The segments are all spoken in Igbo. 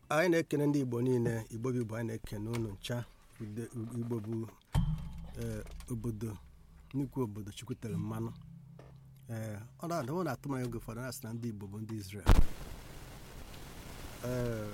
anyị na-ekene ndị igbo niile igbo bụ igbo anyị na-ekene unu ncha Ude- igbo bụ ee, obodo nnukwu obodo chukwutere mmanụ ee ọ na-adị ọ na-atụ m anya oge ụfọdụ na-asị na ndị igbo bụ ndị Israel ee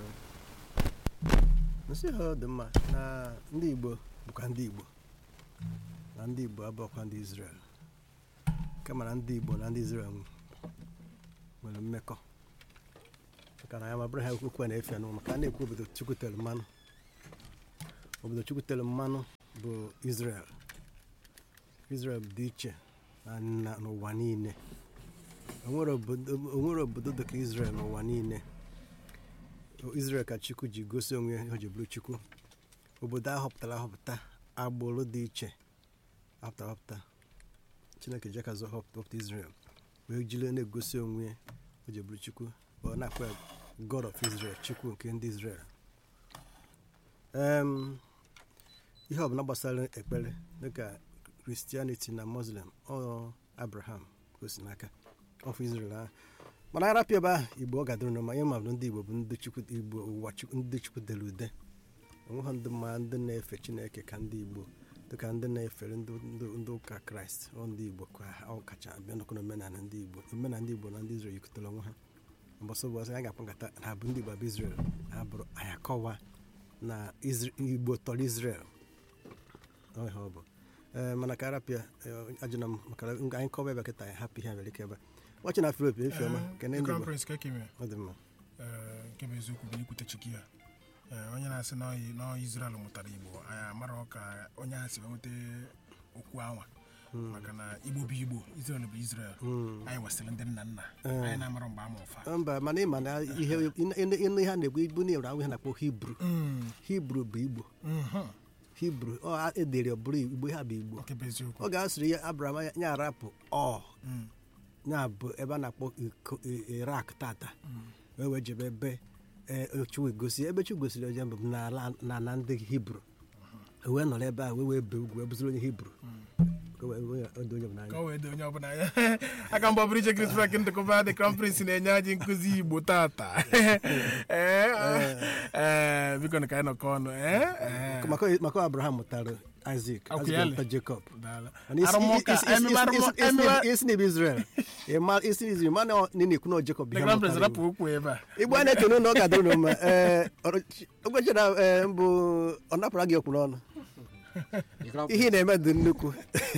nsị ha ọ dị mma na ndị igbo bụkwa ndị igbo na ndị igbo abụọkwa ndị Israel kama na ndị igbo na ndị Israel nwere mmekọ maka na ya ma bụrụ ha okwu a na-efe anụ maka a na-ekwu obodo chukwutere mmanụ obodo chukwutere mmanụ bụ Israel Israel dị iche na na- n'ụwa niile onwere obodo onwere obodo dịka Israel n'ụwa niile Israel ka Chukwu ji gosi onwe ya o ji bụrụ Chukwu obodo a họpụtara ahọpụta agbụrụ dị iche ahọpụtara ahọpụta Chineke jekazụ họpụta Israel wee jiri na-egosi onwe ya o ji bụrụ Chukwu ọ na-akpọ ya God of Israel Chukwu nke ndị Israel Em, ihe ọbụla gbasara ekpere dịka Christianity na Muslim ọ Abraham gosi n'aka ọfụ Israel ahụ mana arapịa ebe ahụ Igbo ọ gadoro na ma ihe mabụ ndị Igbo bụ ndị Chukwu Igbo ụwa Chukwu ndị Chukwu dere ude onweghị ndị mma ndị na-efe Chineke ka ndị Igbo dịka ndị na-efere ndị ndị- ndị ụka Kraịst ọ ndị Igbo ka ọ kacha abịa n'ọkụ omenala ndị Igbo omenala ndị Igbo na ndị Israel yikọtara onwe ha mbọsị ụbọchị anyị ga-akpa nkata ha bụ ndị Igbo bụ Israel ha bụrụ anyị akọwa na Isra- Igbo tọrọ Israel ọ ihe ọ bụ ee mana ka arapịa ajụna m maka na anyị kọwa ebe kịta anyị hapụ ihe mere ike ebe ọchị na Filip efi ọma kene ndị Crown Igbo Prince Kekeme ọ dị mma ee, nke bụ eziokwu bụ ikwute chiki ya Ee, onye na-asị na ọyị- na Israel mụtara Igbo anyị amara ka onye a si wee nweta okwu anwa maka na Igbo bụ Igbo Israel bụ Israel anyị wesịrị ndị nna nna anyị na-amara mgbe ama ụfa mba mana ịma na ihe ịnụ ịnụ ihe a na-ekwu ibu na ahụ ihe na-akpọ Hibru Hibru bụ Igbo Hibru ọ edere ọ bụrụ Igbo ha bụ Igbo nke bụ eziokwu ọ ga-asịrị ya Abraham ya- ya arapụ ọ ya bụ ebe a na-akpọ Iko- I- Irak tata wee wee jebe ebe e, Chukwu gosi ebe Chukwu gosiri onye mbụ n'ala na na ndị Hibru wee nọrọ ebe a wee wee bee ugwu wee bụziri onye Hibru Ka o wee- wee dị onye bụ ka n'anya o wee dị onye ọbụla ya aka mgbe ọbụrụ iche Chris Frank ndịkọba dị Crown Prince na-enye anyị nkụzi Igbo tata Ee, ee, biko na ka anyị nọkọ ọnụ ee, ee. maka maka Abraham mụtara Isaac Akwụ Isaac ya mụtara Jacob Daalụ. Mana isi- Arụmụka, isi- isi- ememe isi- arụmụ- isi- isi- ememe- isi na bụ Israel Ịma- isi na Israel mana ọ na-ekwu na ọ Jacob The ihe Crown Prince mụtara rapụ okwu ebe a igbo a na-ekene na ọ ga-adịrị unu mma ee ogbeche na ee, mbụ ọ napụra gị okwu n'ọnụ The Crown ihe ị na-eme dị nnukwu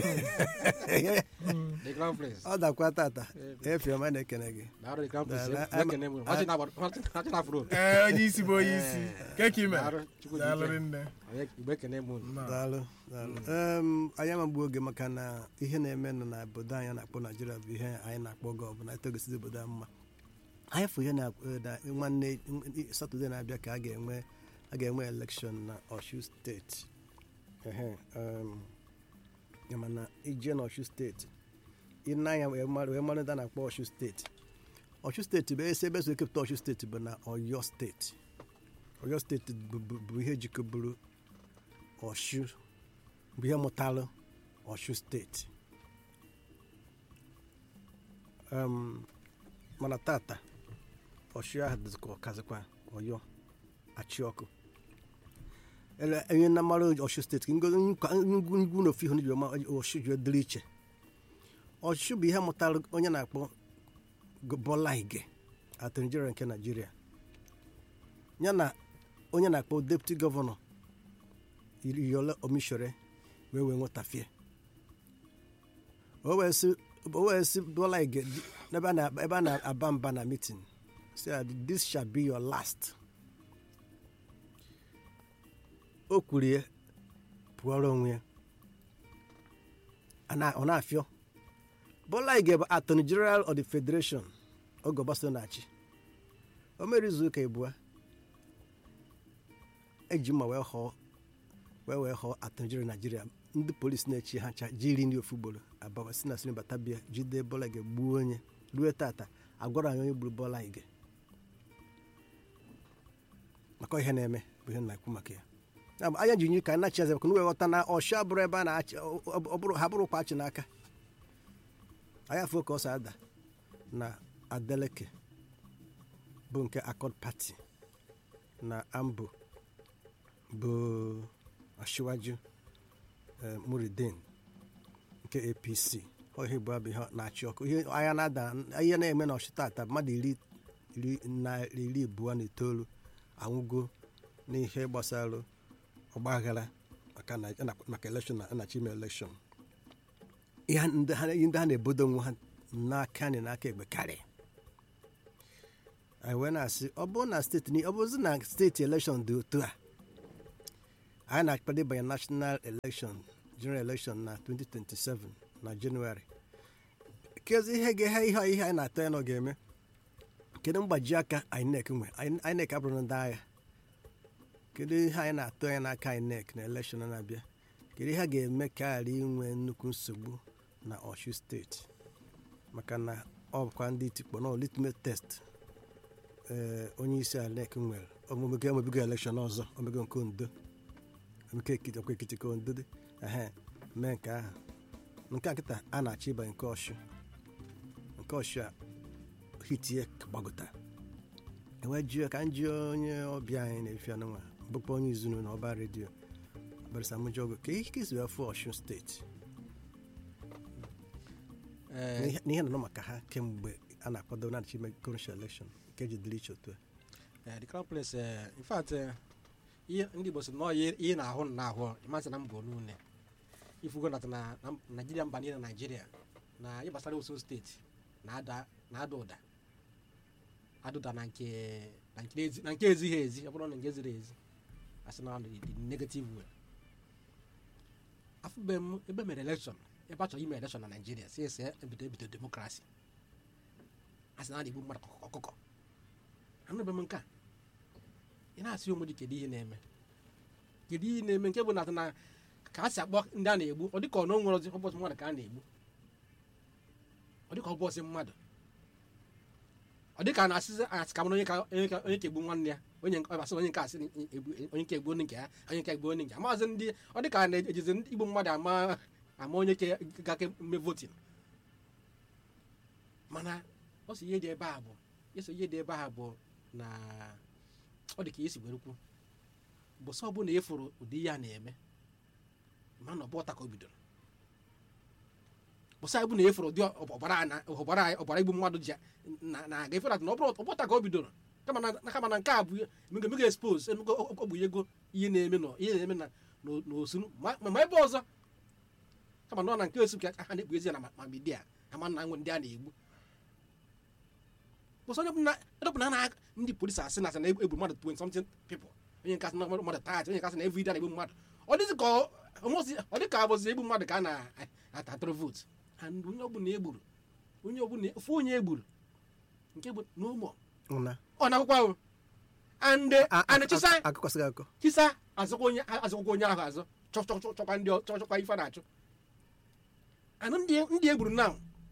Prince. The Crown Prince. ọ dakwa tata efiọma na-ekene gị Daalụ The Crown Prince. Daalụ. Ekene m. Ọchị na-agba- ọchị- ọchị na-afụrụ. ee onye isi bụ onye isi ka ka ime Daalụ, Chukwu dị daalụ ike. nne Onye- Igbo ekene m unu. daalụ daalụ Em, anyị amagbu oge maka na ihe na-eme nọ na obodo anyị a na-akpọ naijiria bụ ihe anyị na-akpọ oge ọbụla etogosizi obodo anyị mma anyị fụ ihe na na nwanne satọde na-abịa ka a ga-enwe a ga-enwe elekshọn na Ọshu steeti ehe em, ya mana ije na Ọshu steeti ịna anya wee mara wee mara ndị a na-akpọ Ọshu steeti Ọshu steeti bụ esi ebe so ekepụta Ọshu steeti bụ na Ọyọ steeti Ọyọ steeti bụ- bụ bụ ihe jikọburu Ọshu bụ ihe mụtalụ Ọshu steeti Em, mana tata Ọshu ahụ dịzikwa ọkazikwa Ọyọ achị ọkụ ele onye na mara Ọshu steeti ka ngozi ngwu ngwu na ofu ihe ji ma Ọshu ji dịrị iche Ọshu bụ ihe mụtara onye na-akpọ Bọla Ige atọ Nigeria nke Nigeria ya na onye na-akpọ deputy gọvanọ Iyọla Omishore wee wee nwetafie o wee sị o wee sị Bọla Ige di- n'ebe a na- ebe a na-aba mba na meeting sị ya, this shall be your last o kwuru ya pụọrọ onwe ya A na- ọ na-afịọ Bọla Ige bụ attorney general of the federation oge Obasanjo na-achị o mere izu ụka abụọ eji mma wee họọ wee wee họọ attorney general Nigeria ndị polisi na-echi ha ncha jiri ndị ofu ugboro abawa si na sini bata bịa jide Bọla Ige gbuo onye ruo tata agwara anyị onye gburu Bọla Ige maka ihe na-eme bụ ihe na-ekwu maka ya Ya bụ, anya ji nyi ka na-achị eze maka na wee ghọta na ọsha bụrụ ebe a na-achị ọ- ọ- ọ bụrụ ha bụrụkwa achị n'aka anyị afọ ka ọ si ada na Adeleke bụ nke Accord Party na ambo bụ Asiwaju eh, Muridin nke apc ọ ihe bụ abụ ihe na-achị ọkụ ihe anya na-ada ihe na-eme na ọchịta ata mmadụ iri iri na iri abụọ na itoolu anwụgo n'ihe gbasara ọgbaghara maka na na- maka elekshọn na anachi ime elekshọn ihe ndị ha ihe ndị ha na-ebodo onwe ha n'aka anyị n'aka egbe karịa anyị wee na-asị ọ bụrụ na steeti ni- ọ bụrụzi na steeti elekshọn dị otu a anyị na-akpado ịbanye national election general election na 2027 na jenụwarị kezi ihe ga ihe ihe anyị na-atọ ya na ọ ga-eme kedu mgbaji aka INEC nwe INEC abụrụ ndị agha kedu ihe anyị na-atọ ya n'aka INEC na elekshọn na-abịa kedu ihe a ga-eme ka ghara inwe nnukwu nsogbu na Ọshu steeti maka na ọ bụkwa ndị tikpọ na litmus test ee onye isi INEC nwere omego emebigo elekshọn ọzọ omego nke ondo nke ekiti ọkwa ekiti ka ondo dị ehe mee nke ahụ nke a nkịta a na-achọ ịbanye nke ọshụ nke ọshụ a hitie gbagota enwe jụọ ka m jụọ onye ọbịa anyị na-efi anụnwa bụkwa onye izunu na ọba redio barisamujogo ka ihe kezi afọ ọshụ steeti Eh, n'ihe n'ihe nọ maka ha kemgbe a na-akwado na achị ime kọnshal elekshọn nke jidere iche otu a eh, the crown prince eh, in fact eh, ihe ndị igbo sị na ọ ihe ihe na-ahụ na ahụ ịmasị na mba onune ifugo na na na naijiria mba niile na naijiria na ihe gbasara osun steeti na-ada na-ada ụda ada ụda na nke na nke ezi- na nke ezighị ezi ọ bụrụ na nke ziri ezi asị na the the negative way afụbe m ebe mere elekshọn ebe a chọrọ ime elekshọn na naijiria si ese ebido ebido demokrasi asị na a na-egbu mmadụ ọkụkọ ọkụkọ anụbe m nke a ị na-asị onwe gị kedu ihe na-eme kedu ihe na-eme nke bụ na na ka a si akpọ ndị a na-egbu ọ dịka ọ na o nwere ụbọchị mmadụ ka a na-egbu ọ dịka ụbọchị mmadụ ọ dịka a na-asịzi asị ka mara onye ka onye ka onye ka egbu nwanne ya onye nke asị onye nke asị egbu onye nke egbu onye nke ya onye nke egbu onye nke ya maazị ndị ọ dịka a na-ejizi ndị igbu mmadụ ama ama onye ke gake mme votin mana ọ sị ihe dị ebe a bụ eso ihe dị ebe a bụ na ọ dị ka esi were kwu bụsọ ọbụla ịfụrụ ụdị ihe a na-eme ma na ọbụta ka o bidoro bụsọ ịbụ na ịfụrụ ụdị ọbara a na- ọbara ọbara igbu mmadụ ji na- na-aga ịfụrụ na ọ bụrụ ọbụta ka o bidoro kama na kama na nke a bụ emego emego expose emego ọ bụ ego ihe na-eme nọ ihe na-eme na n'o- n'osu ma ma ebe ọzọ kama na ọ na nke osu ka ha na-ekpu ezi ya na ma- ma midia ama na nwe ndị a na-egbu bụsọ onye ọbụla edọpụna na ndị polisi asị na asị na egbu mmadụ 20 something people onye nke asị na mmadụ tat onye nke asị na every day na-egbu mmadụ ọ dịzị ka ọ- almost- ọ dị ka abụzi egbu mmadụ ka a na-atatụrụ votu and onye ọbụla egburu onye ọbụla ofu onye egburu nke bụ n'ụmụ ụna ọ na-akwụkwọ ahụ and and chisa akụkọsịghị akụkọ chisa azụkwa onye azụkwa onye ahụ azụ chọ- chọ- chọ- chọkwa ndị ọ- chọ- chọkwa ife a na-achụ and ndị ndị egburu na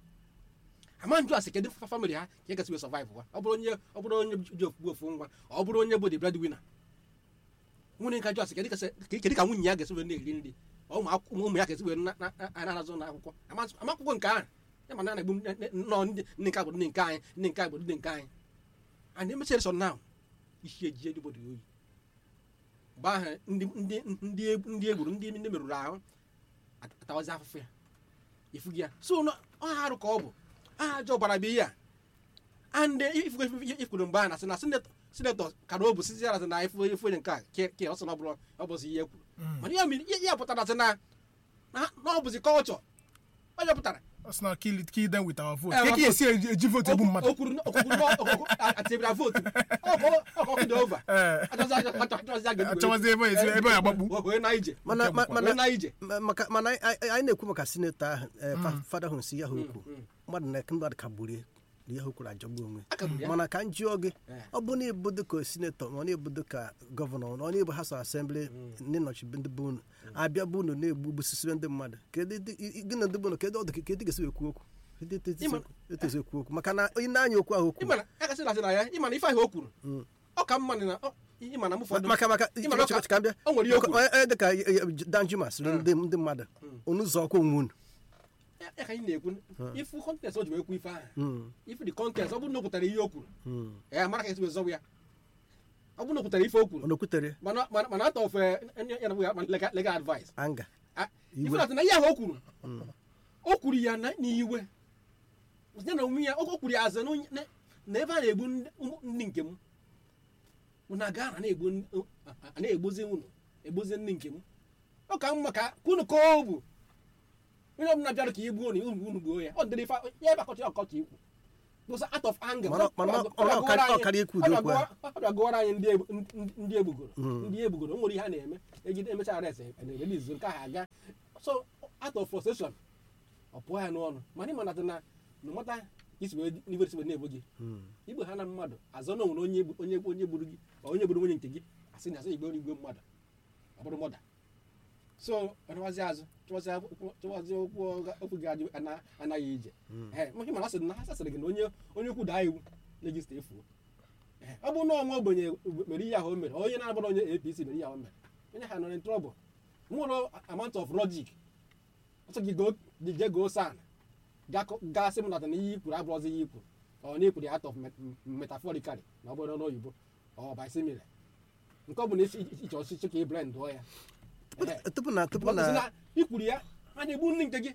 ama njụ asị kedu fa famili ha ka e gasị wee survive wa ọ bụrụ onye ọ bụrụ onye ji ofu ofu nwa ọ bụrụ onye bụ the breadwinner nwunye nka jụ asị kedu ka kedu ka nwunye ya ga-esi wee na-eri nri ụmụ akwụkwọ ụmụ ya ga-esi wee na- na- na- na-anazụ na akwụkwọ ama ama akwụkwọ nke ahụ ya ma na na-egbu nne- nne- nnọọ ndị ndị nke agbụrụ ndị nke anyị ndị nke agbụrụ ndị nke anyị and emechara sọ now isi ejije ndị obodo oyi mgbe ahụ ndị ndị ndị ndị egburu ndị ndị merụrụ ahụ atawazi afụfụ ya ifu gị ya so na ọ harụ ka ọ bụ aha ajọ ọbara bụ ihe a and ifugo ikwuru mgbe a na sị na sinetọ sinetọ kara o bụ sizi ya na ifu ifu onye nke a ke ke ọ sị na ọ bụrụ ọ bụzi ihe kwuru mana ya mere ihe ya pụtara sị na na na ọ bụzi kọlchọ ọ ya pụtara ọ sị na kill it kill them with our vote Eh, ka ka our esi eji eji vote egbu mmadụ o kwuru na- o kwuru na ọkụkụ atebira vootu ọkụ dị ova Eh. achọwazi ebe esi ebe ya agbakpu wee na ije mana Nke ma- bụkwa- mana wee na ije Ma- maka mana anyị- anyị anyị na-ekwu maka sinetọ ahụ eh, fa- fada hụ si ya ha okwu mmadụ na mmadụ kagburie na ihe o kwuru ajọgbu onwe akagburu ya mana ka m jụọ gị Eh. ọ bụ na ịbụdo ka sinetọ ma ọ na-ebudo ka gọvanọ na ọ na-ebu ha so asembli ndị nnọchi ndị bụ unu abịa bụ unu na-egbu gbusisibe ndị mmadụ kedu ndị- i- i- gị na ndị bụ unu kedu ọdụ kedu ga-esi ekwu okwu Kedu etu esi Ịma- ekwu- etu esi ekwu okwu maka na onye na-anya okwu ahụ okwu ịmana ya kasị na ya ịmana ife ahụ o kwuru Mm. ọ ka mma na ọ- ịmana m ụfọdụ maka maka Ịma na ọ ka- ka m bịa o nwere ihe o kwuru Onye- onye dịka danjuma sịrị ndị ndị mmadụ unu zọ ọkwa onwe unu Ya- ya ka anyị na-ekwu ifu kọntest o ji wee kwu ife ahụ Mm, ifu dị kọntest ọ bụrụ na o pụtara ihe o kwuru mm. ya mara ka esi wee zọwa ya ọ bụrụ na o kwutere ife o kwuru ọ na-okwutere mana mana mana atọ ofe ya na ya legal legal advice anga Ah, Iwe. ife na ihe ahụ o kwuru o kwuru ya na- n'iwe ya na onwe ya o kwuru ya azụ na onye- na- na ebe a na-egbu ndị ụmụ- ndị nke m unu aga na na-egbu ndị- a na-egbuzi unu egbuzi ndị nke m ọ ka mma ka ka unu kọọ obu onye ọbụla bịara ka igbuo unu unu unu gbuo ya ọ dịrị ife ya ebe akọcha ọkọcha ikwu because out of anger Mana- mana ọ ọ- bịa ọ gụọrọ karị- ọ anyị- karị ikwu ọ ụdị bịa okwu ya. gụọ- ọ bịa gụọrọ anyị ndị egbu- ndị- ndị egbugoro ndị egbugoro o nwere ihe a na-eme ejide emechaa arrest na-erelizu nke ahụ aga so out of frustration ọ pụọ ya n'ọnụ mana ịma nata na no mata isi wee n'ibe isi wee na-egbu gị igbe ha na mmadụ azọ na onwere onye egbu- onye egbu- onye gburu gị ma onye gburu nwunye nke gị asị na asị igbe igwe mmadụ ọ bụrụ mọda so ọchọwazi azụ chọwazi akwụkwọ- chọwazi okwu ọga- okwu gị adị ana- anaghị ije ee ihe mana asịrị na ha sasịrị gị na onye onye ukwu daa iwu legista efuo Ee, ọ bụrụ na ọnwa ogbenye mere ihe ahụ o mere onye na-abụrụ onye apc mere ihe ahụ o mere onye ha nọ in trouble nwere amount of logic ọsọ gị go gị jee goo san gasị m nata na ihe ikwuru abụrụzi ihe ikwu ọ na ikwuru ya out of met- metaphorically na ọ bụrụ n'oyibo ọ by simile nke ọ bụ na iche ọchịchị ka ị blend dụọ ya Ehe. tupu na tupu Because na na ikwuru ya a na-egbu nri nke gị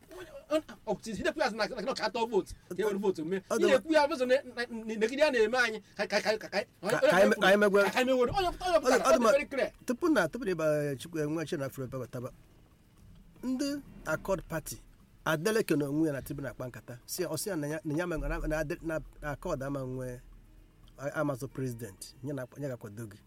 ọtụtụ ya na na ka atọ vootu ka e were vootu mee Ọ ị dị- na-ekwu ya bụzọ negide ya na-eme anyị ka ka ka ka ka anyị- ka anyị megwe- ka anyị megwere onye onye Ọ dị- ọ dị pụtara ma- very clear tupu na tupu na ịba chukwu enwe chi na afro ebe bataba ndị akọd pati adeleke na onwe ya na tibu na-akpa nkata si ọsị ya na ya na ya ma- na- na Ade- na akọd ama nwe amazọ prezident nye na nye ga-akwado gị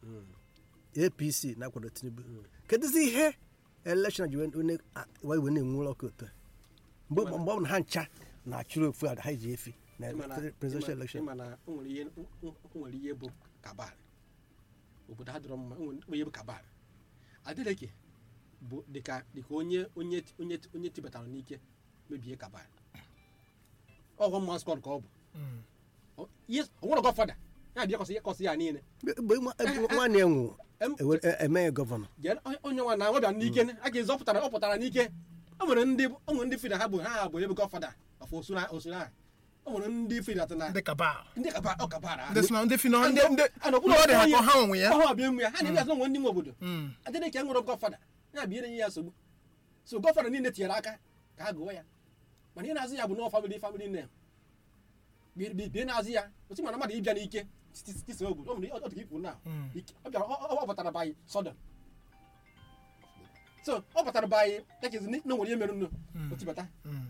apc na-akwado tinubu kedụzi ihe elekshọn ji wee wee wee na-enwe ọkụ otu a? mgbe mgbe ọ bụ na ha ncha na-achụrụ ofu a ha ji efi na Ịma na- presidential ịma- election ịma na o nwere ihe o nwere ihe bụ kabal obodo ha dọrọ mma o nwere ihe bụ kabal adeleke bụ dịka dịka onye onye onye onye tibatara n'ike mebie kabal ọghọ mma skọd ka ọ bụ Ọ- ihe ọ nwere gọfada ya bịa kọsị kọsị ya niile mgbe nwa- nwanne ya nwụ Em- emeghe gọvanọ jee onye- onye nwa na nwebịa n'ike a ga-ezọpụtara ọ pụtara n'ike o nwere ndị o nwere ndị fida ha bụ ha bụ ebe gọfada of osura osura ahụ o nwere ndị fida tụ na ndị kaba ndị kaba ọ kabara ndị si na ndị finọ ndị ndị a na ndị ọ dị ha ka ha onwe ya ọhụ abịa nwe ya ha na-ebi azụ nwe ndị nwe obodo Mm. adịghị ka e nwere gọfada ya bụ ihe ya nsogbu so gọfada niile tinyere aka ka ha gụọ ya mana ihe na-azụ ya bụ nọ famili famili nem bie na-azụ ya otu mana mmadụ ịbịa n'ike tisa obodo ọ nwere ọ dị ka ikwu na Mm. ọ bịara ọ- ọ- ọ batara by sodom so ọ batara by tekezi na nwere ihe mere nnu otibata Mm.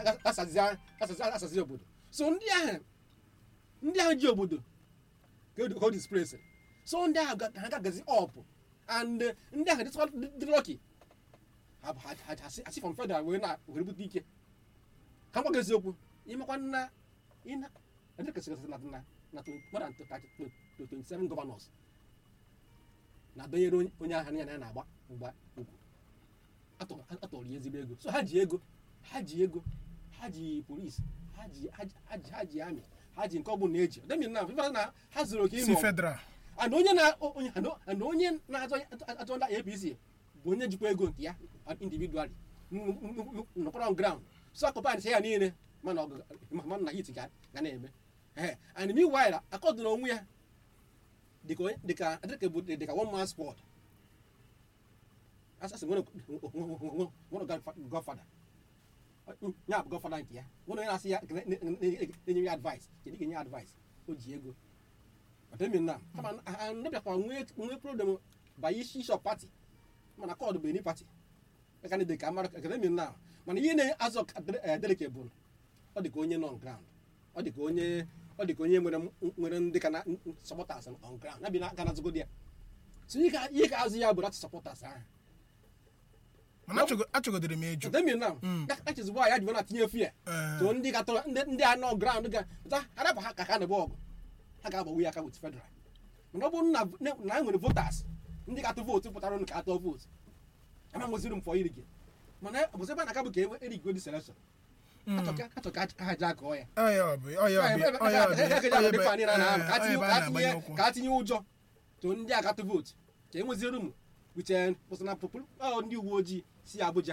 asazi obodo so ndị ahụ ndị ahụ ji obodo ka o- ka o displace so ndị ahụ ga- ha gagazi up and eh, ndị ahụ dịtụkwa dị lọki asị from federal wee na were bute ike ka mgbaga eziokwu ịmakwa nna ịna adịkasịgasị na na na twen- more than thirty- to 27 governors na-adọnyere onye- onye ahụ ya na ya na-agba mgba ugwu atọ- atọrọ ya ezigbo ego so ha ji ego ha ji ego ha ji polisi ha ji ha ji- ha ji ha ji amị ha ji nke ọ bụla eji demi na ịmara na ha zuru oke si ime federal and onye na onye and o- and onye na-azọ azọ ndị apc bụ onye jikwa ego nke ya individually nọkwara on ground so akọpa nsị ya niile mana ọgụ ma na hit ga ga na-eme ehe and meanwhile akọdụrụ onwe ya dịka onye- dịka dịka bụ dịka one man squad asasị nwere nwere godfather ya bụ godfather nke ya nwere onye na-asị ya na-enye ya advice kedu ka enye ya advice o ji ego ọdịmi na kama ndebịakwa nwee nwee problem by isi isi of party mana kọdụ bụ eni party aka dị ka mara akademi na mana ihe na-azọ deleke bụ ọ dị ka onye nọ on ground ọ dị ka onye ọ dị ka onye nwere nwere ndị ka na supporters on ground ya bi na aka na azụgodi ya so ihe ka ihe ka azụ ya bụ dat supporters ahụ mana achọgo- achọgodere m eju akademi na Mm. achịzigbo ya ji na tinye efu ya Eh, so ndị gatọrọ ndị ndị a nọ ground ga pụta arapụ ha ka ha na-ebe ọgụ ha ga-agbawu ya aka with federal mana ọ bụrụ na na ha nwere voters ndị ga-atụ vootu pụtara ụnụ ka atọ vootu ama nweziri m fọ iri gị mana bụzi ebe a na-aka bụ ka e erigo dị selection mm. achọ ka ha ji akọọ ya Ọya ọ bụ ọya ọ bụ ọya ọ bụ ọya ebe- ọya ebe a na-agbanye ụkwụ ka a tinye ụjọ to ndị a gatụ vootu ka e nweziere ụmụ wiche pụsana pụpụ ndị uwe ojii si Abuja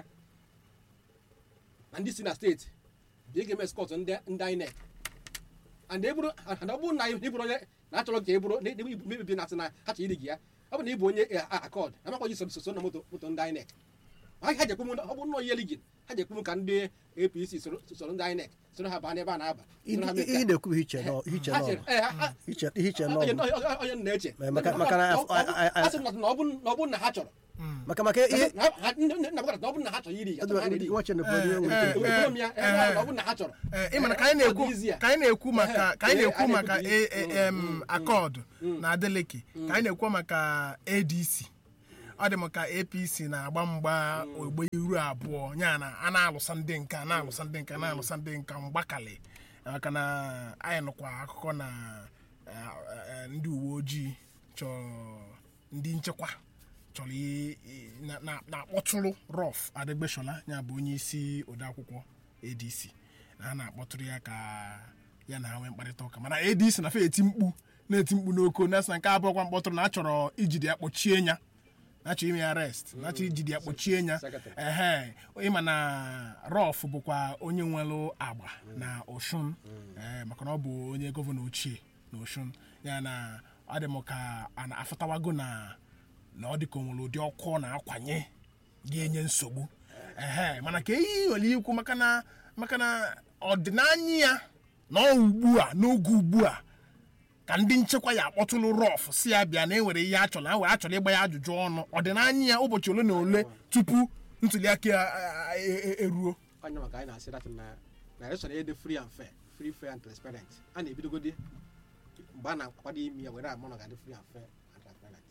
na ndị si na steeti bịa ga-eme skọt ndị ndị INEC and eburu and ọ bụrụ na iburu onye na achọrọ ka ị bụrụ na ebe ibu mebibi na-asị na ha chọrọ iri gị ya ọ bụ na ị bụ onye akọd amakwa ji soso na moto moto ndị INEC ha ha jekwu m ọ bụ nnọọ ihe ligin ha jekwu m ka ndị APC soro soro ndị INEC soro ha baa n'ebe a na-aba soro ha mee ihe nke a. na-ekwu bụ iche nọ iche Ha nọ chere- eh, ha- ha- iche ihe iche nọ onye onye m na-eche Ma- maka- maka na- Ọ- ọ- ọ- a sị m na ọ bụ na ọ bụ na ha chọrọ maka maka ihe Na- ha- nne- nne- nna m gwara na ọ bụ na ha chọrọ iri ya, ha iri. nwache na obodo Eh, enwe eh, ike Ekwuru m ya, eh, eh, ọ bụ na ha chọrọ Ee, ị mana ka anyị na-ekwu Ọ dị easy a. ka anyị na-ekwu maka ka anyị Eh, na-ekwu anyị maka na-ekwu- em akọọdụ na adeleke ka anyị na-ekwu maka adc ọ dị m ka apc na-agba mgba ogbe iru abụọ ya na a na-alụsa ndị nka na-alụsa ndị nka na-alụsa ndị nka mgbakali maka na anyị nụkwa akụkọ na eh, eh, ndị uwe ojii chọrọ ndị nchekwa chọrọ i- i- na- na- na-akpọtụrụ rọf adegbesola ya bụ onye isi odeakwụkwọ adc na ha na-akpọtụrụ ya ka ya na ha nwee mkparịta ụka mana adc na fe eti mkpu na-eti mkpu n'oko na na nke abụọkwa mkpọtụrụ na a chọrọ ijide ya kpọchie ya na-achọ ime ya arrest na-achọ ijide ya kpọchie ya Secretary. ehe ịma na rọf bụkwa onye nwere agba na oshun ee maka na ọ bụ onye gọvanọ ochie na oshun ya na ọ dị m ka a na-afụtawago na na ọ dị ka o nwere ụdị ọkụ ọ na-akwanye ga-enye nsogbu ehe mana ka eyi nwere ikwu maka na maka na ọdịnanya ya na ọ ugbu a n'oge ugbu a ka ndị nchekwa ya akpọtụlụ rọf si ya bịa na enwere ihe a chọrọ na wee achọrọ ịgba ya ajụjụ ọnụ ọdịnanya ya ụbọchị ole na ole tupu ntuli aka ya a- e- e- eruo onye maka anyị na-asị dat na na election ya dị free and fair free fair and transparent a na-ebidogodi mgbe a na-akwado imi ya were amụ na ga-adị free and fair and transparent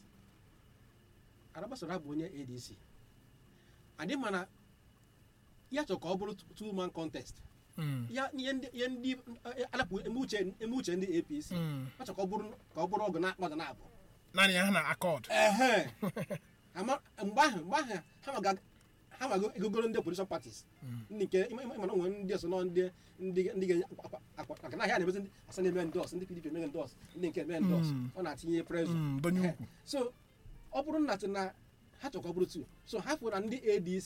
arabasara bụ onye adc adị mana ya chọrọ ka ọ bụrụ two man contest Mm. ya ihe ndị ihe ndị eh, alapụ eme uche eme uche ndị apc Mm. ọ chọrọ ka ọ bụrụ ka ọ bụrụ ọgụ na akpa ọgụ na abụọ naanị ya ha na akọd ehe ama mgbe ahụ mgbe ahụ ha maga ha maga egogoro ndị opposition parties ndị nke ịma ịma na onwe ndị ọsọ nọ ndị ndị ndị ga akwa akwa maka na ahịa na-emezi ndị asa na-eme ndos ndị pdp eme ndos ndị nke eme ndos Mm. ọ na-atinye prezọ Mm, donye Ehe. ukwu. so ọ bụrụ na tị na ha chọrọ ka ọ bụrụ tu so ha fụrụ na ndị adc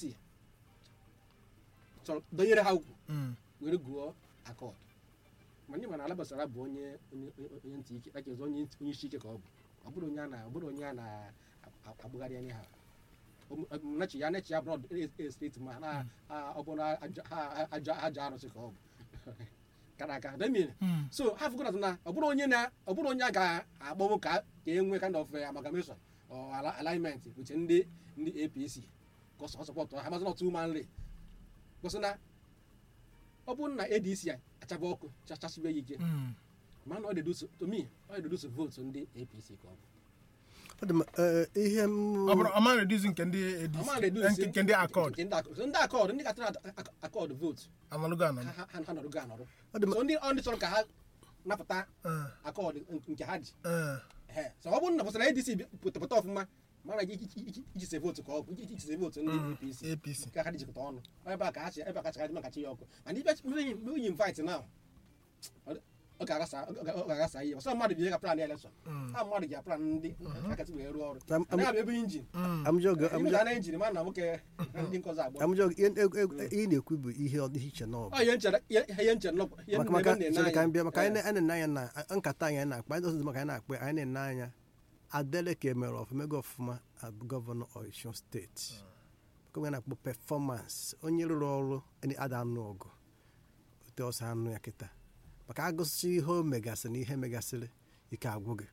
chọrọ donyere ha ukwu Mm. were gụọ akọd ma ndị mana alabasara bụ onye onye onye ntị ike like onye onye isi ike ka ọ bụ ọ bụrụ onye a na ọ bụrụ onye a na-agbụgharị anya ha nachi ya nachi ya bụrụ steeti ma na a- ọ bụrụ aja ha- aja aja arụsị ka ọ bụ kara aka demin Mm. so ha fụgara na ọ bụrụ onye na ọ bụrụ onye a ga-akpọnwụ ka ka e nwee kind of eh, amalgamation or ala- alignment with ndị ndị apc ka ọ sọpọtụ ha mazị na otu manle kwụsị na ọ bụrụ na adc a achaba ọkụ chachasibe ya ike Mm. mana ọ deduso to me ọ deduso votu ndị apc ka ọ bụ Ọ dị m, eh, ihe m ọ bụrụ ọma reduzi nke ndị Ọ ma ADC reduce nke nke ndị akọd nke ndị akọd so ndị akọd ndị katara akọd votu analụgo anọ ha ha- ha nọrọgo anọrọ Ọ dị m- so ndị ọ ndị chọrọ ka ha napụta Eh, akọd nke ha ji eh, Ehe. so ọ bụrụ na pụtara adc bi- pụta pụta ọfụma mara iji iji- iji se votu ka ọ bụ iji se votu ndị apc apc ka ha dijikọta ọnụ ebe a ka ha chi ebe a ka chara maka chi ya ọkụ mana ibe mgbe onye invite na ọ ga-aghasa ọ ga- ọ ga-aghasa ihe ọsọ mmadụ bi ihe ka plan election ha mmadụ ga plan ndị akatị wee rụọ ọrụ Am- am- anaghị abụ ebe injin amụjọ ga- ime amụjọ ga na injin ma na nwoke na ndị nkọzi abụọ amụjọ ihe ihe ị na-ekwu bụ ihe ọ ihe iche nọ ọ ihe nchere ihe ihe nchere nọ ihe maka ebe maka na-ene chere ka anyị anya bịa maka anyị na- anyị na-ene anya na nkata anyị anyị na-akpa anyị dọsịzi maka anyị na-akpa anyị na-ene anya adeleke mere ọfụma ego ọfụma abụ gọvanọ Ọyịsịn steeti ka onye na-akpọ pefọmansị onye rụrụ ọrụ ndị ada anụ ọgụ ote ọsọ anụ ya kịta maka agụsị ihe o megasịrị na ihe megasịrị ike agwụ gị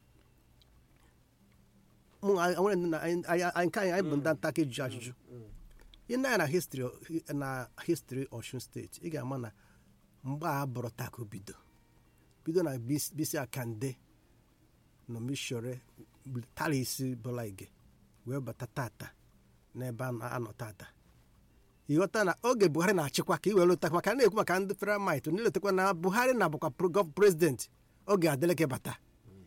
mụ anyị- nwere ndị na- anyị- anyị- anyị- nke anyị anyị bụ ndị nta aka eji ajụjụ ihe ndị anyị na histri na histri Ọshun steeti ị ga-ama na mgbe a bụrụ tako bido bido na bis- bisi akande na omishore tara isi bụla ige wee bata tata n'ebe a na-anọ tata ịghọta na oge buhari na-achịkwa ka i were lụta maka a na-ekwu maka ndị feramit na-eletakwa na buhari na bụkwa pro- gov- prezidenti oge adeleke bata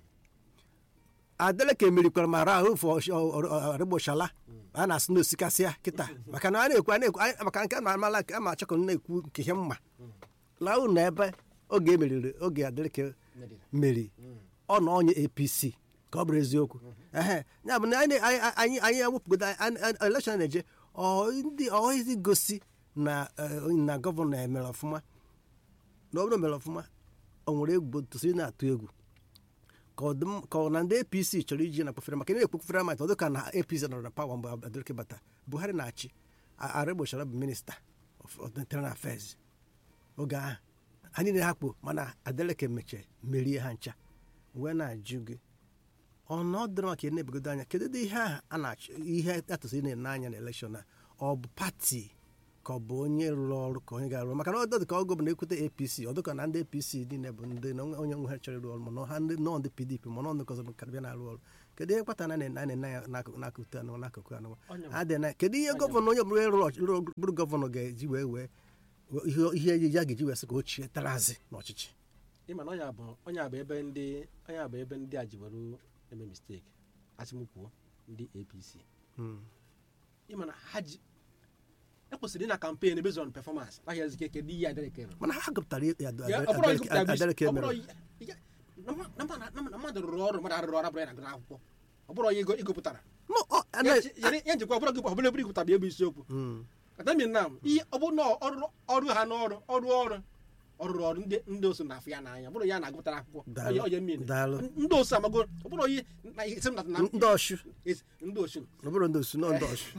adeleke merikwara ma rahụ fọ ọrịgboshala a na-asị na osikasịa kịta maka na a na-ekwu a na-ekwu anyị- maka nke a na-amala a ma achọkọ na-ekwu nke ihe mma laụ na ebe oge emeriri oge adeleke Medina. meri ọ na onye apc ka ọ bụrụ eziokwu ehe ya bụ na anyị anyị- anyị anyị ewepụgodo elekshọn na-eje ọ ndị ọhizi gosi na eh, na gọvanọ emere ọfụma na ọ bụrụ mere ọfụma o nwere egwu tosiri na-atụ egwu ka ọ dị m- ka ọ na ndị apc chọrọ iji na kpofere maka na ekpofere ma ọ dị ka na apc nọrọ na pawa mgbe adeleke bata buhari na-achị A- arịgbochara bụ minista of of internal affairs oge ahụ ha niile ha kpo mana adeleke mechie merie ha ncha wee na-ajụ gị ọnọdụ maka na-ebegodo anya kedu ụdị ihe ahụ a na-achọ ihe atụsị na-ene anya na elekshọn a ọ bụ pati ka ọ bụ onye rụrụ ọrụ ka onye ga-arụ maka na ọdọ dị ka ọgọ bụ na-ekwute apc ọ dịka na ndị apc niile bụ ndị na onye nwe ha chọrọ ịrụ ọrụ mana ha ndị nọ ndị pdp mana ọnụ ọzọ ka bịa na-arụ ọrụ kedu ihe kpatara na na na ya n'akụkụ n'akụkụ anụ n'akụkụ anụ Onye- adị na kedu ihe gọvanọ onye ọbụla rụrụ ọchị- rụrụ- bụrụ gọvanọ ga-eji wee wee ihe ihe ejiji a ga-eji wee sị ka o chie tarazi n'ọchịchị ịma na ọnya bụ ọnya bụ ebe ndị ọnya bụ ebe ndị a ji were eme mistake asị m kwuo ndị apc Hmm. ịma na ha ji ekwesịrị ị na kampen based on performance naghị ezike kedu ihe adeleke rụrụ mana ha gụpụtara ya Ya, ọ bụrụ Adeleke- ịgụpụta bis- adeleke ọ bụrụ mere ya- ya- na mma- na mma- na mma- na mmadụ rụrụ ọrụ mmadụ arụrụ ọrụ abụrụ ya na akwụkwọ ọ bụrụ ya ego- ịgụpụtara No, ọ- Ya ana- ji- ya- ya njikwa ọ bụrụ gị ọ bụrụ ebe ịgụpụta bụ ebe isiokwu Hmm. atami na ihe ọ bụ na ọrụ ọrụ ha n'ọrụ ọrụ ọrụ ọrụrụ ọrụ ndị ndị osu na-afụ ya n'anya ọ bụrụ ya na-agụpụtara akwụkwọ Daalụ. onye onye mmiri Daalụ. ndị osu amago ọ bụrụ onye na isi m na na ndị ọchụ esi- ndị osu ọ bụrụ ndị osu nọ ndị ọchụ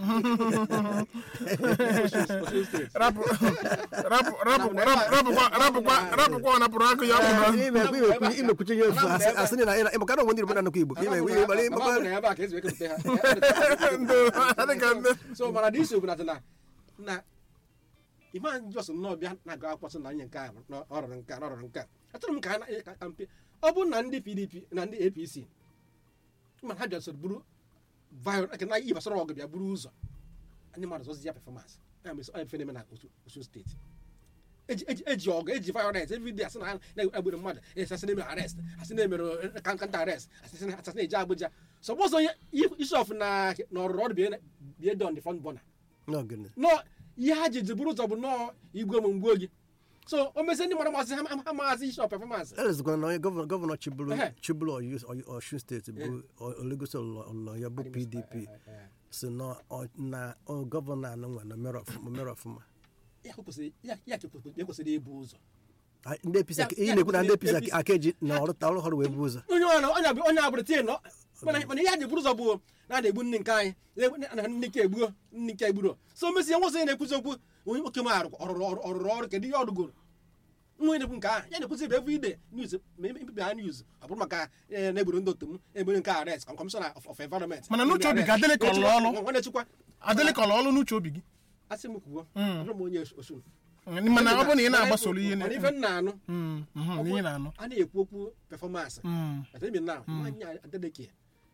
osu steeti rapụ rapụ rapụ rapụ- rapụkwa rapụkwa rapụkwa ọ napụrụ akụ ya bụ na imekwuchi ihe ofu asị asị na ị maka na onwe ndị Igbo na-anụkwa Igbo ka ime ihe gbara Ama ịgbakwa bụ na ebe a ka esi ekepụta ha ndị adịka ndị so mana dị isi bụ na na na iman jos nnọọ bịa na-agụ akwụkwọ sị na nye nke a na ọ rụrụ nke a na ọ rụrụ nke a achọrọ m ka ha na- ka kampe ọ bụrụ na ndị pdp na ndị apc ma ha bịa soro buru viol na ihe gbasara ọgụ bịa buru ụzọ ndị mmadụ zọzi ya pefọmansị ya mere ọ efe na-eme na Osu- osun steeti eji eji eji ọgụ eji violence everyday asị na ha na-egburu mmadụ esi asị na-emere arrest asị na-emere kanta arrest asị na asị na-eje abuja sọgbọzọ isi ọfụ na na ọrụrụ ọrụ bie bie don the front burner n'ogene nọ ihe ha ji buru ụzọ bụ nnọọ igwe m mgbe oge so o mezie ndị mara masị ha ha maazị isi of performance elezikwana na onye gọvanọ gọvanọ chiburu Ehe. chiburu Oyo- Oyo- Osun steeti bụ olegosi ọlọ ya bụ pdp si na ọ- na ọ gọvanọ anụ nwa na mere ọfụma mere ọfụma ya kwesịrị ya ya ekwesịrị ibu ụzọ Ah, ndị apc Ya- ihe ya na-ekwu na ndị kwesịrị apc aka eji na ọrụ ọrụ ọrụ wee bu ụzọ onye ọrụ onye abụ onye abụrụ tie nọ mana mana ihe a ji buru ụzọ bụ na a na-egbu nne nke anyị na- na nne nke egbuo nne nke egburo so mesie nwa onye na-ekwuzi okwu onye nwoke m arụ ọrụrụ ọrụ ọrụrụ ọrụ kedu ihe ọ rụgoro nwa onye na-ekwu nke ahụ ya na-ekwuzi ebe every day news ma emebi ha news ọ bụrụ maka eh, na-egburu ndị otu m egburu nke arrest kọmishọna of of environment Mana n'uche obi ka Adeleke ọ lụọ ọrụ? nwa na-echekwa adịlịkọla ọlụ n'uche obi gị asị m kwuo abụrụ m onye osun mana ọ bụrụ na ị na-agbasoro ihe mana ife na- m na-anụ Mm, mhm, na ihe na-anụ a na-ekwu okwu performance Mm, Atemi now, imagine Adeleke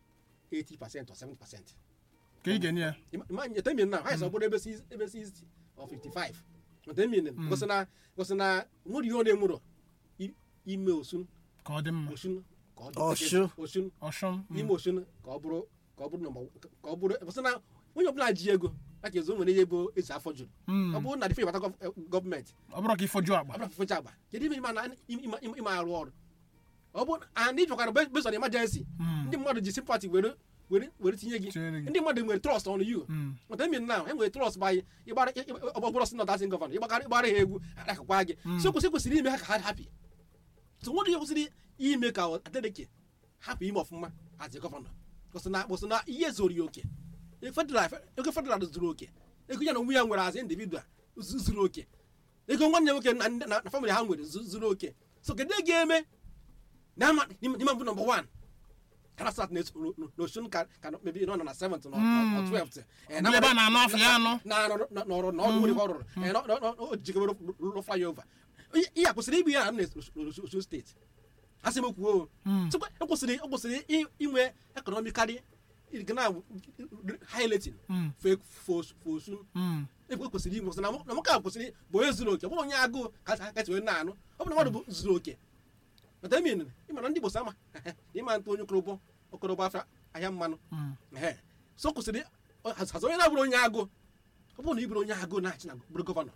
80% or 70%. ka ị ga-enye ya Imagine Atemi now, ha sọ bụrụ ebe 60 ebe 60 or 55. Atemi na gosi na gosi na nwere ihe ọ na-enwero i- ime osun ka ọ dị mma osun ka ọ dị Ọshụ. osun ọshụm mm, ime osun ka ọ bụrụ ka ọ bụrụ nọmba ka ọ bụrụ gosi na onye ọbụla ji ego aka ezo nwere ihe bụ ezi afọ juru mm. ọ bụrụ na dịfe ịbata gọọmenti ọ bụrụ ka ịfọju agba abụrụ fecha agba kedu ime ịma na ịma- ịma ịma arụ ọrụ ọ bụ and ịchọkwara based on emergency Mm. ndị mmadụ ji sympathy were were were tinye gị Tinyere gị. ndị mmadụ nwere trust on you Mm, but I mean now enwere trust by ịgbara ọgbọgbọrọ si nọdasin gọvanọ ịgbara ịgbara ha egwu akakwa gị so kwesịrị kwesịrị ime ha ka ha happy so nwere ihe kwesịrị ime ka Adeleke hapụ ime ọfụma as a gọvanọ kwụsị na kwụsị na ihe zoro ya oke federal ego federal zuru oke ego ya na onwe ya nwere as individual zu- zuru oke ego nwanne nwoke na ndị- na na family ha nwere zu- zuru oke so kedu ihe ga-eme na ama n'ime mbụ nọmba 1 karasat n'osun ka ka mebi nọ na 7th na Mm. 12th Eh, Ndị ebe a na-anụ afọ ya anụ. na-arụ n'ọrụ na ọrụ nwere ihe ọ rụrụ Eh, nọ- nọ- nọ- o jikere rụrụ flyover ihe a kwesịrị ibu ya na n'osun steeti asị m kwuo Mm. so e kwesịrị e kwesịrị i- inwe economically gana highlighting Mm. for for for osun mm, ebe kwesịrị inwe na na nwoke a kwesịrị bụ onye zuru oke ọ bụrụ onye agụụ ka ka kasị wee na-anụ ọ bụrụ na mmadụ bụ zuru oke mata min ịmana ndị Igbo sama ịma ntụ onye okorobo okorobo afọ ahịa mmanụ mm. ehe so kwesịrị hazi onye na-abụrụ onye agụụ ọ bụrụ na ị bụrụ onye agụụ na-achị na bụrụ gọvanọ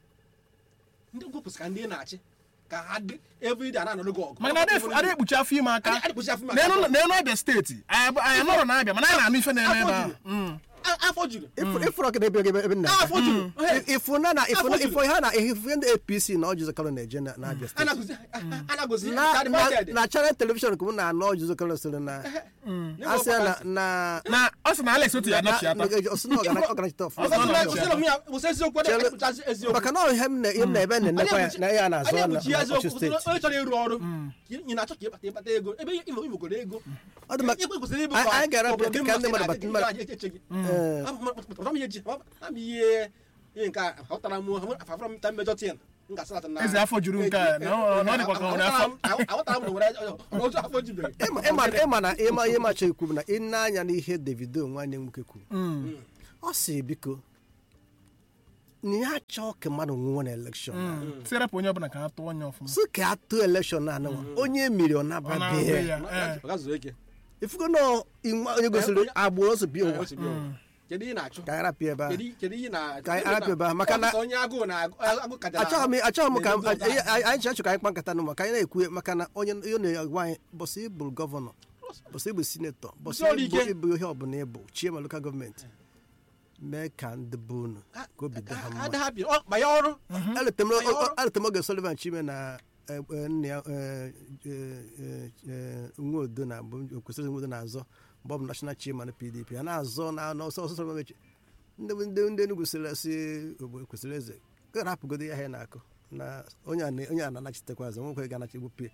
ndị ugwu kwesịrị ka ndị na-achị ka ha dị everyday a na-anọrụ gị ọgụ maka na ada- ada ekpuchi afọ ime aka adịkpụchi afọ n'elu n'elu abịa steeti anyị bụ- anyị nọrọ na-abịa mana anyị na-anụ ife na-eme ebe ahụ Mm. a afọ juru ịfụrụ ọkụ ebe ebe ebe nna afọ juru ifu na na ifu na Afọ ifu ha na ifu ndị apc na ọjụzọ kalụ na-eje na na abịa steeti anagozi na na na channel television ka m na-anụ ọjụzọ kalụ sịrị na asị ya na na na ọ sị na alex otu ya na nọchiata ọsị na ọganachite ọfụma eziokwu maka na ihe m na ihe m na ebe na-enekwa ya na ihe a na-azụ na na ọchị steeti onye chọrọ ịrụ ọrụ ị na-achọ ka ịkpata ịkpata ego ebe imo imegoro ego ọ dị maka kwesịrị ịbụ anyị ga-ara ka ndị mmadụ bata Ee. ihe ihe nke a họtara m afafara m ta mmejọ tin m ga-asịrata na eze afọ juru nke a na ọ na ọ dịkwa ka ọ nwere afọ aghọtara m na nwere otu afọ jubere ịma ịma- ịma na ịma ihe macha ekwu bụ na ị na-anya n'ihe davido nwanne m nwoke kwuru Mm. ọ sị biko na ya achọ ka mmadụ nwụọ na elekshọn tirapụ onye ọbụla ka ha tụọ onye ọfụma sị ka a tụọ elekshọn na anụnwa onye mmiri ọ ọ na-agụ nababịa ya ee. ọ ga-zuru ike ifugo na inwe onye gosiri agbụrụ ọsọ bi ụwa kedu ihe ị na-achụ ka anyị rapịa ebe a kedu kedu ihe na Ka anyị arapụ ebe a, maka na- onye agụụ na agụ kajara achọghị m achọghị m ka m- na-edozi ụzọ anyị anyị achọ ka anyị kpa nkata nụ maka anyị na-ekwu maka na onye onye na-agwa anyị bọsị ịbụ gọvanọ bọsị ịbụ sinetọ bọsị Bụsị ọrụ ịbụ ike. ịbụ ihe ọbụla ịbụ chie ma lokal gọọmenti mee ka ndị be unu ka obi dị ha ahụ. mma Ada ha bi ọ ma ya ọrụ eletem oge Sullivan Chime na eh, eh, nna ya eh, eh, eh, eh, nwodo na bụ kwesịrị nwodo na-azọ mgbe ọ bụ national chairman pdp a na-azọ na n'ọsọ ọsọ Sullivan Chi- ndị ndị ndị Enugu sịrị si ogbe kwesịrị eze rapụgodo ya ha na-akụ na onye a na- onye a na-anachitekwa azụ nwekwe ga-anachi gbupie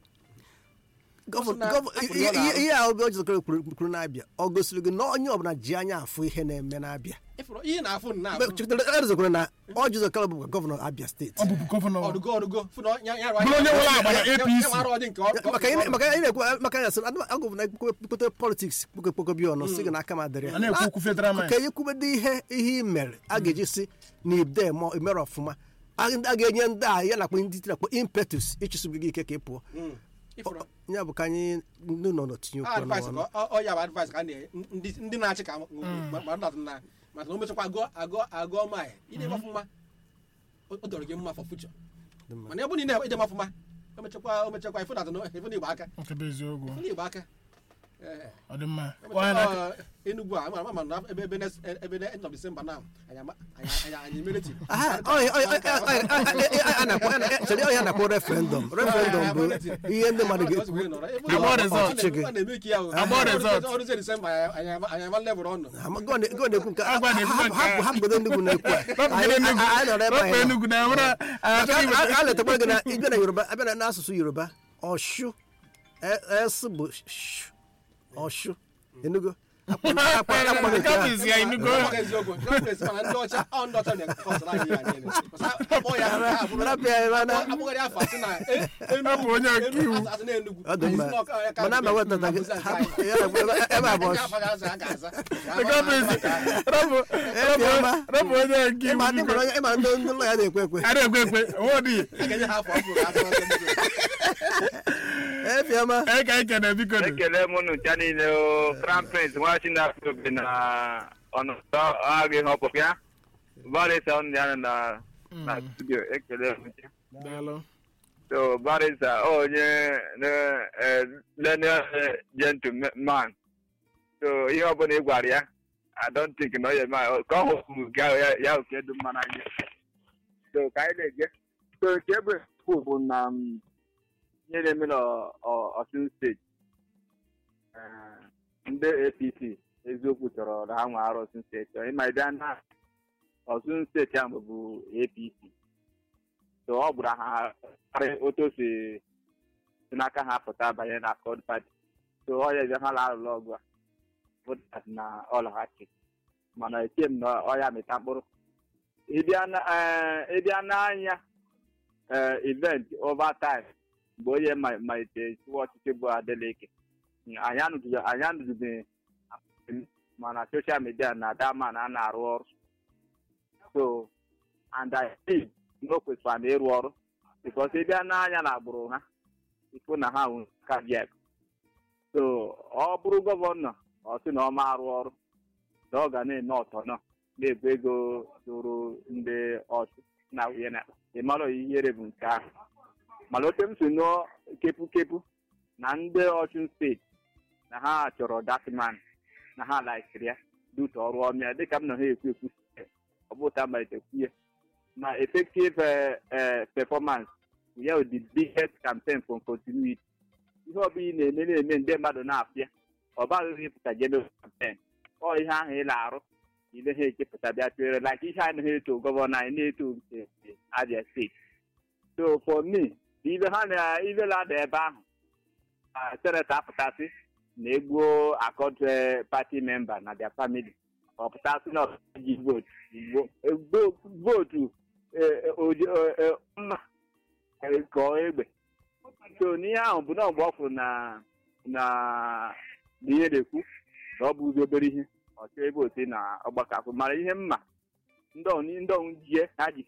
Ọ sị na Gọva- apụrụ ihe ya n'ahụ. ihe a obi ọjọọ kwuru na-abịa ọ gosiri gị na onye ọbụla ji anya afụ ihe na-eme na-abịa ịfụrụ ihe na-afụ na erezokwara na ọjụzọ kalọ bụ gọvanọ abịa steeti ọ bụbu gọvanọ ọdụgo ọdụgo fụ na ya ya Bụrụ onye nwere agba na APC. ọdị nke ọ- maka ihe maka ihe na-ekwu maka ya sị agụ na ekpokọta politiks kpokọkpokọ bi ọnụ sị gị na aka m adịrị a na-ekwu okwu federal ka mind ihe kwubede ihe ihe i mere a ga-eji si na ide mere ọfụma a a ga-enye ndị a ya nakwa ndị tinakwa impetus ịchụsogbu gị ike ka ị pụọ Mm. ịfụrụ ya bụ ka anyị ndị nọ n'otinye okwu advice n'ọnụ ka ọ- ọ ya bụ advice ka a na ndị ndị na-achị ka ma na na maka na o mechakwa agụọ agụọ agụọ ma ide mafụ mma o o dọrọ gị mma for future Dị mma. mana ebe niile ide mafụ mma o mechakwa o mechakwa ifu na ifu na igbo aka nke bụ eziokwu ifu na igbo aka Ee. ọ dị mma O Ọ na- mechakwa, ọ, Enugu a ama ama na ebe ebe next- ebe ne- end of December now anyị ama- anyị anyị anyị emeriti Aha, ọ- ọ- ọ- ọ- ọ- ọ- ọ- a na-akpọ- a na- chere ọ ya na-akpọ referendum referendum bụ ihe ndị mmadụ ga-ekwu Agba result. ọchịchị gị. Agba result. ọrụzie December anyị anyị anyị ama level ọnụ Gọ na-ekwu nke Agwa na-ekwu hapụ- nke hapụ a. hapụgodo ndị Enugu na-ekwu a. Rapụ Anyị- Enugu. anyị nọrọ ebe Rapụ anyị nọ. Enugu na enwere Maka a- a letakwa gị na ịbịa na yoruba abịa na n'asụsụ yoruba ọshụ e- es bụ sh ọshụ enugo Akpọ- akpọ- akpọ nke a. Kapịs ya Enugu. Ọ bụghị eziokwu Gọọmenti mana ndị ọcha ọ ndị ọcha na-ekọsara anyị ihe anyị niile. Ọsa akpọ ya nke a bụrụ- Rapụ ya ebe na- akpọgharị afọ asị na e- Enugu- Ọ bụ onye ọka Enugu iwu. asị- asị na Enugu. ọ dị mma Anyị sị na ọ ka- ya ka mana ama bụ- wetata gị abụzị nke hapụ- anyị. ya bụ ebe ebe a bụ Nke ọshụ afọ ga-aza, a ga-aza. Kapịs rapụ Ebi ọma. rapụ onye nke ịma iwu ndị Enugu. nwere onye- ịma ndị ndị ụlọ ya na-ekwe ekwe a na-ekwe ekwe onwe dị A ga-enye ha afọ ọhụrụ ka a zụọ ndị Enugu. ebi ọma ee ka anyị kene biko dị ekele m unu ncha niile o crown prince nwa chinafọ obi na ọnọdụ agha ihe ọpụpụ ya barisa ọnụ ya nọ na na studio ekele m ncha daalụ so barisa onye lenial gentleman so ihe ọbụla ị gwara ya i don't think na ọ ya eme ka ọ hụrụ gị ahụ ya- ya oke dị mma n'anya so ka anyị na-eje so nke bụ ekwu bụ na mm, ihe na-eme n'ọsun steeti eh, ndị apc eziokwu chọrọ na ha nwe arụ ọsun steeti ịma ịbịa na ọsun steeti ahụ bụ apc so ọ gbụrụ ha karị otu o si si n'aka ha pụta banye na kod pati so ọ ya ebe ha na-alụlụ ọgụ a votas na ọlaghachi mana eche m na ọ ya mịta mkpụrụ ịbịa na- eh, ịbịa n'anya eh, event over time mgbe onye ma- malitere chụwa ọchịchị bụ adeleke anyị anụtụbe- anyị anụtụbeghị mana soshal midia na daman a na-arụ ọrụ so and I think na o kwesịkwara na ịrụ ọrụ bikos ịbịa n'anya na agbụrụ ha ịfụ na ha nwere kabiak so ọ bụrụ gọvanọ ọ sị na ọ ma arụ ọrụ na ọ ga na-eme ọtọnọ na-ebu ego zụrụ ndị ọchụ na nwunye na ịmara ihere bụ nke ahụ mana ote m si nụọ kepu-kepu na ndị ọchụn steeti na ha chọrọ datman na ha laikiri ya dute ọrụ ọmịa dịka m na ha ekwu ekwu ọ bụ ta malite kwuye ma effective eh, eh, performance ya the biggest campaign for continuity ihe ọbụla ị na-eme na-eme ndị mmadụ na-afịa ọ baghị ịpụta general campaign ọ ihe ahụ ị na-arụ ile ha echepụta bịa tụere like ihe anaghị eto gọvanọ anyị na-eto nke Abia steeti so for me ibe ha na ibe na-ada ebe ahụ ah, seneta apụtasị na-egbuo akọdụ pati memba na their family ọ pụtasị na ọji votu Igbo- egbo- votu eh, eh, oji- eh, eh, mma eh, kọọ egbe so n'ihe ahụ bụ na mgbe ọ fụrụ na na na ihe na-ekwu na ọ bụ ụzọ obere ihe ọ chọọ ebe otu na ọgbakọ akwụ mara ihe mma ndị ọnụ ndị ọnụ jie ha ji